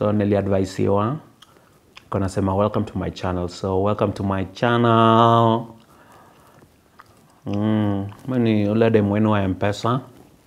so niliadvisiwa kanasema welcome to my channel so welcome to my channel mm, mimi ni ule demu wenu wa mpesa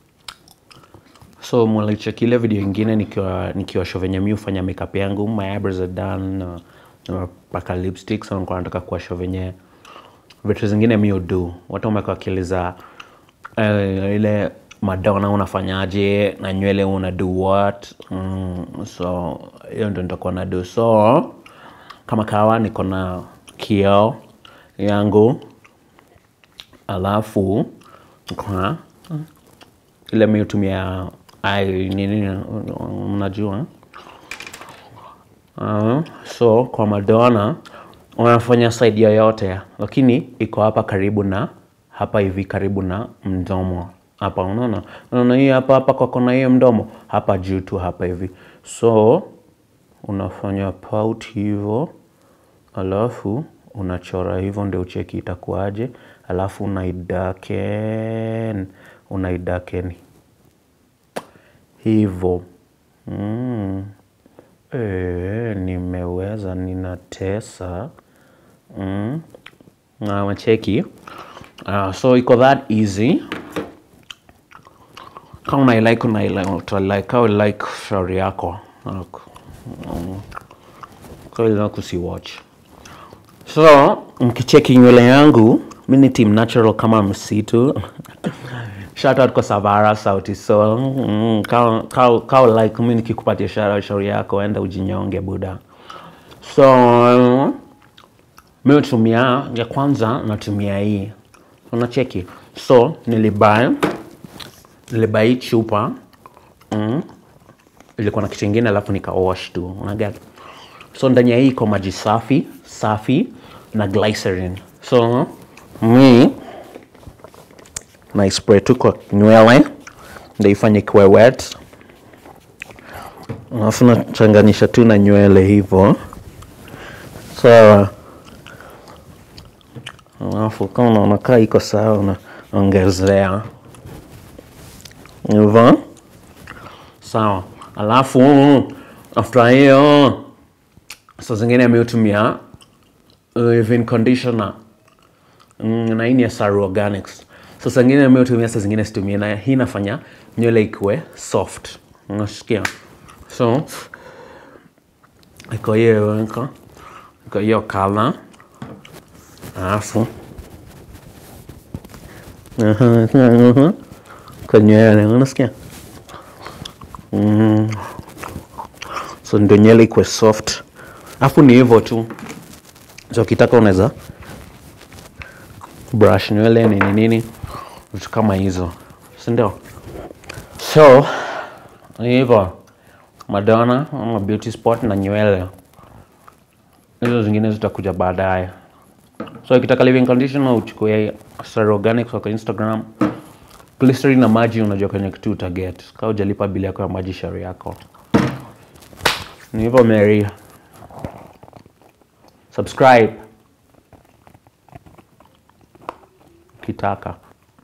so mlicheki ile video ingine nikiwa nikiwa show venye mi hufanya makeup yangu my eyebrows are done uh, nimepaka lipstick so nilikuwa nataka kuwa show venye vitu zingine mi udu watu wamekuwa wakiuliza eh, ile madona unafanyaje na nywele una do what mm, so hiyo ndo nitakuwa na do so kama kawa niko na kioo yangu alafu kwa ile mi hutumia ai nini mnajua uh, so kwa madona wanafanya side yoyote lakini iko hapa karibu na hapa hivi karibu na mdomo hapa unaona unaona hii hapa hapa kwa kona hiyo mdomo hapa juu tu hapa hivi so unafanya pout hivyo alafu unachora hivyo ndio ucheki itakuwaje alafu unaidaken unaidaken hivyo mm. E, nimeweza ninatesa mm. na macheki uh, so iko that easy kama unailike unailike utalike kama like shauri yako Like, mm, kama unataka kusiwatch so mkicheki nywele yangu mi ni team natural kama msitu shout out kwa savara sauti sol mm, kao, kao, kao like mi nikikupatia shara shauri yako enda ujinyonge buda so mi hutumia ya kwanza natumia hii unacheki so nilibai nilibai hii chupa mm, ilikuwa na kitu ingine alafu nika wash tu unaget so ndani ya hii iko maji safi safi na glycerin so mi na spray tu kwa nywele ndio ifanye kuwe wet alafu nachanganyisha tu na nywele hivyo sawa alafu kama unaona kaa iko sawa unaongezea hivyo sawa alafu after hiyo saa zingine mi hutumia leave-in conditioner mm, na hii ni ya Saru Organics. So saa zingine mi hutumia, saa zingine situmie, na hii inafanya nywele ikuwe soft. Unasikia? So iko hiyo iko iko hiyo kala, alafu Aha, aha. kwa nywele, unasikia? Mm. So ndio nywele ikuwe soft, alafu ni hivyo tu. So ukitaka unaweza brush nywele nini nini vitu kama hizo si ndio so ni hivyo madona ama beauty spot na nywele hizo zingine zitakuja baadaye so ukitaka living conditioner uchukue Star Organics kwa instagram glycerin na maji unajua kwenye kitu utaget kaa ujalipa bili yako ya maji shari yako ni hivyo mary subscribe ukitaka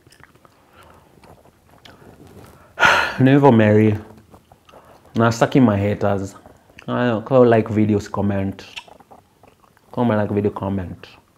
ni hivyo mary na saki my haters Kama like videos comment kama like video comment